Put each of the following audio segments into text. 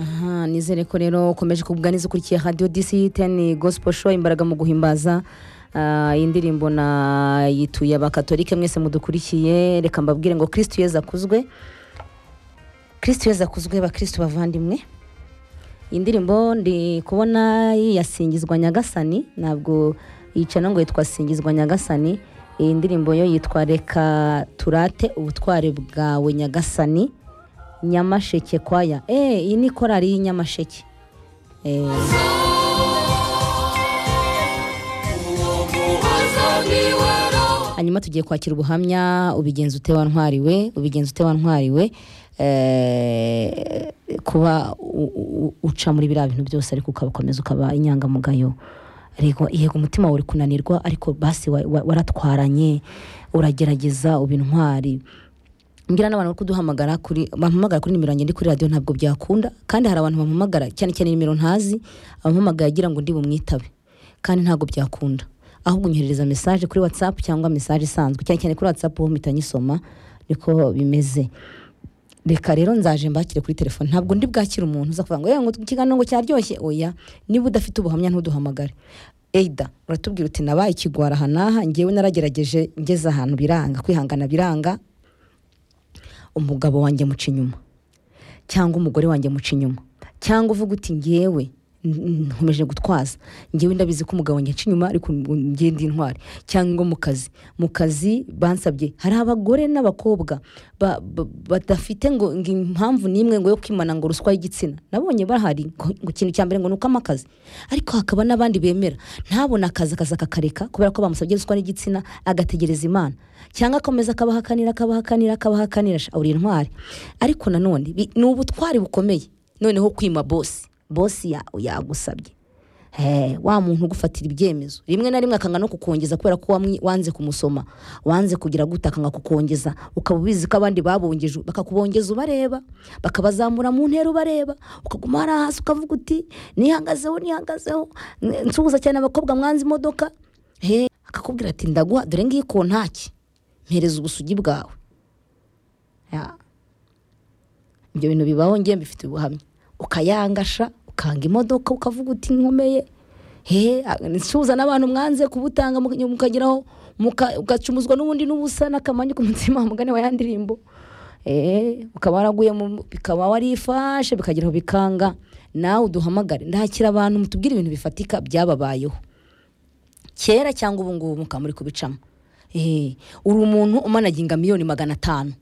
twizere ko rero ukomeje kugubwa neza ukurikiye radiyo disi teni gosipo sho imbaraga mu guhimbaza ah, iyi ndirimbo na yituye abakatolike mwese mudukurikiye reka mbabwire ngo kirisitu yeza akuzwe kirisitu yeza akuzwe bakirisitu bavandimwe iyi ndirimbo ndi kubona yasingizwa nyagasani ntabwo yicana ngo yitwa singizwa nyagasani iyi ndirimbo yo yitwa reka turate ubutware bwawe nyagasani nyamasheke kwaya eee iyi ni korari y'i nyamasheke Eh, hanyuma tugiye kwakira ubuhamya ubigenza ute wantwariwe ubigenza ute wantwariwe eh, kuba u- u- uca muri biriya bintu byose ariko ukabakomeza ukaba inyangamugayo Ariko yego umutima wawe uri kunanirwa ariko basi wa- wa- waratwaranye uragerageza uba intwari mbwira n'abantu bari kuduhamagara kuri bampamagara kuri nimero yanjye ndi kuri radiyo ntabwo byakunda kandi hari abantu bampamagara cyane cyane nimero ntazi abampamagaye agira ngo ndi bumwitabe kandi ntabwo byakunda ahubwo unyoherereza mesaje kuri watsapu cyangwa mesaje isanzwe cyane cyane kuri watsapu ho mpita nyisoma niko bimeze reka rero nzaje mbakire kuri telefone ntabwo ndi bwakire umuntu uza kuvuga ngo yewe ngo ikiganiro ngo cyaryoshye oya niba udafite ubuhamya ntuduhamagare Either uratubwira uti nabaye ikigwara aha n'aha ngewe naragerageje ngeze ahantu biranga kwihangana biranga umugabo wanjye muca inyuma cyangwa umugore wanjye muca inyuma cyangwa uvuga uti ngewe n- n- nkomeje gutwaza ngewe ndabizi ko umugabo wanjye aca inyuma ariko ngenda intwari cyangwa mu kazi mu kazi bansabye hari abagore n'abakobwa ba- ba- badafite ngo ngo impamvu n'imwe ngo yo kwimana ngo ruswa y'igitsina nabonye bahari ngo ngo ikintu cya mbere ngo ni ukamo akazi ariko hakaba n'abandi bemera ntabona akazi akazi akakareka kubera ko bamusabye ruswa n'igitsina agategereza imana cyangwa akomeza akabahakanira akabahakanira akabahakanira sha, uri intwari ariko nanone bi- ni ubutwari bukomeye noneho kwima bosi bosi ya- yagusabye Hey, wa muntu ugufatira ibyemezo rimwe na rimwe akanga no kukongeza kubera ko wamwi- wanze kumusoma wanze kugira gute akanga kukongeza ukaba ubizi ko abandi babongeje bakakubongeza ubareba bakabazamura mu ntera ubareba ukaguma hariya hasi ukavuga uti nihangazeho nihangazeho n- nsuhuza cyane abakobwa mwanze imodoka he akakubwira ati ndaguha dore ngiyi kontaki mpereza ubusugi bwawe Ya. ibyo bintu bibaho ngiye mbifite ubuhamya ukayangasha ukanga imodoka ukavuga uti nkomeye hehe nsuhuza n'abantu mwanze kubutanga muka- mukageraho muka- ugacumuzwa n'ubundi n'ubusa n'akamanyu ku mutima umugani wa ya ndirimbo Eh, ukaba waraguye mu- bikaba warifashe bikageraho bikanga nawe uduhamagare ndakira abantu mutubwire ibintu bifatika byababayeho kera cyangwa ubu ngubu mukaba muri kubicamo Eh, uri umuntu umanaginga miliyoni magana atanu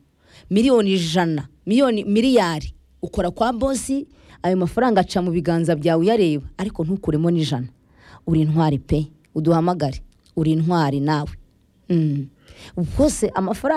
miliyoni ijana miliyoni miliyari ukora kwa bosi ayo mafaranga aca mu biganza byawe uyareba ariko ntukuremo n'ijana uri intwari pe uduhamagare uri intwari nawe Mm. rwose amafaranga